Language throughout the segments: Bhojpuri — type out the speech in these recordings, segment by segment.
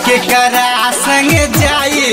के करा संग जाई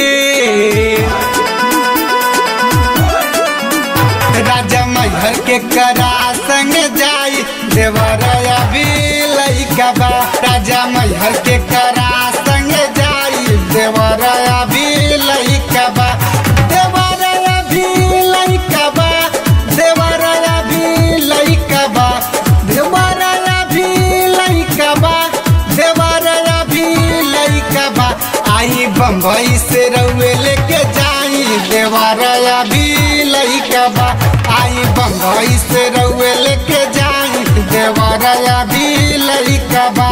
राजा मैहर के करा संग जाई देवरया भी लइका बा राजा मैहर के करा संग जाई देवरया भी लइका बा देवरया भी लइका बा देवरया भी लइका बा देवरया भी लइका बा देवरया भी लइका बा आई बम्बई से रउए लेके जाई देवरया भी लइका बा आई बम्बई से रउए लेके जाई देवरया भी लइका बा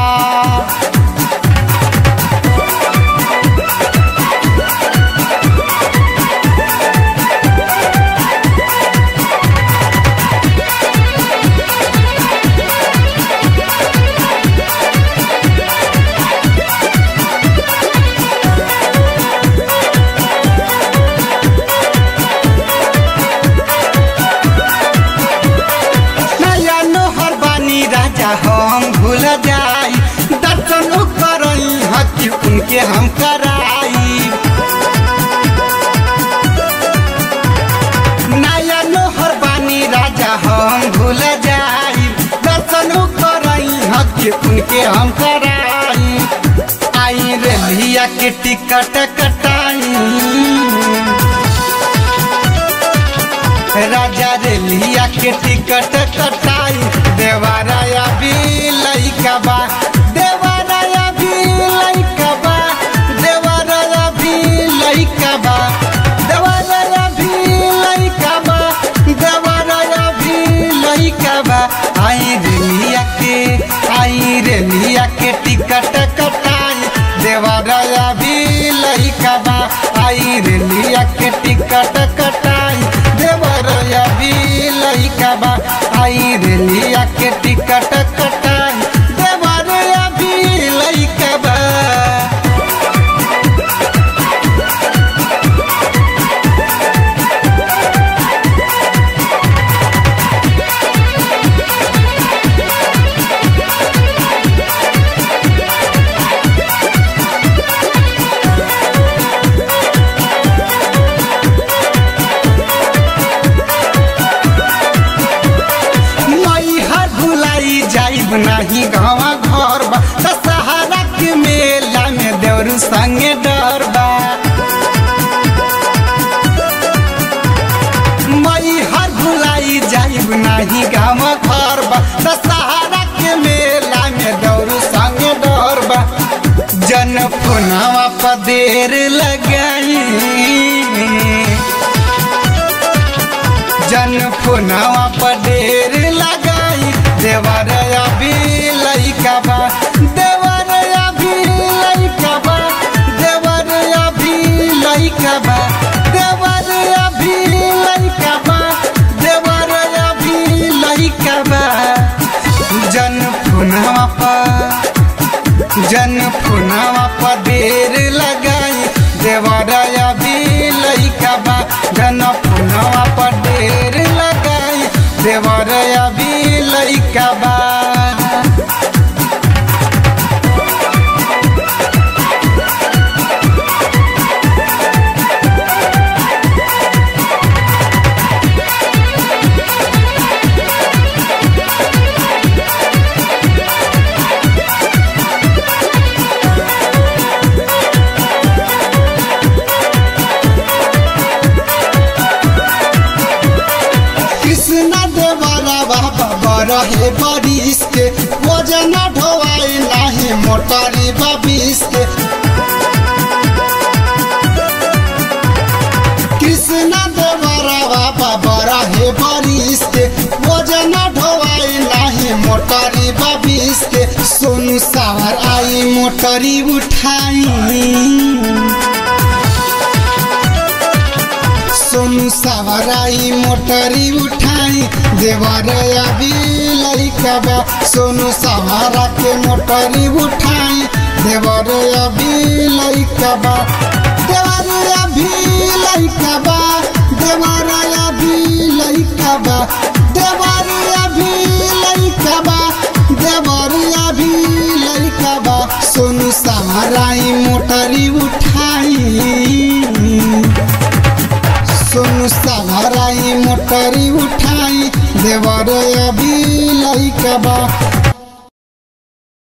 नया नोहर बानी राजा हम भूल जाई दर्शन करई हकी उनके हम कराई नया नोहर बानी राजा हम भूल जाई दर्शन करई हकी उनके हम कराई आई रेलिया के टिकट कटाई राजा रेलिया के टिकट कटाई देवाराया भी लइका बा देवाराया भी लइका बा देवाराया भी लइका बा देवाराया भी लइका बा देवाराया भी लइका बा आई रेलिया के आई रेलिया के टिकट कटाई देवाराया भी लइका बा आई रेलिया के टिकट कटाई देवरया भी लइका बा आई रेलिया के टिकट कटाई देवरया भी लइका बा मैहर भुलाई जाइब नाही गाँवा घर बा दशहरा के मेला में देवरू संगे डर बा मैहर भुलाई जाइब नाही गाँवा घर बा दशहरा के मेला में देवरू संगे डर बा जन पुनवा पर देर लगाई जन फुनवा पर ढेर लगाई देवरया भी लइका बा देवरया भी लइका बा देवरया भी लइका बा देवरया भी लइका बा देवरया भी लइका बा जन फुनवा पर जन फुनवा पर ढेर लगाई देवरया भी लइका बा जन फुनवा पर ढेर लगाई देवरया भी लइका बा कृष्णा देवरा बाबा रहे बारिश के वजन ढोवाई नाही मोटरी बाबिस के कृष्णा देवरा बाबा रहे बारिश के वजन ढोवाई नाही मोटरी बाबिस के सोनू सावर आई मोटरी उठाई सोनू सवराई मोटरी उठाई देवरया भी लइका बा सोनू सवारा के मोटरी उठाई देवरया भी लइका बा देवरया भी लइका बा देवरया भी लइका बा देवरया भी लइका बा देवरया भी लइका बा सोनू सवारा सहाराई मोटरी उठाई सोनू सहाराई मोटरी उठाई देवर अभी लइका बा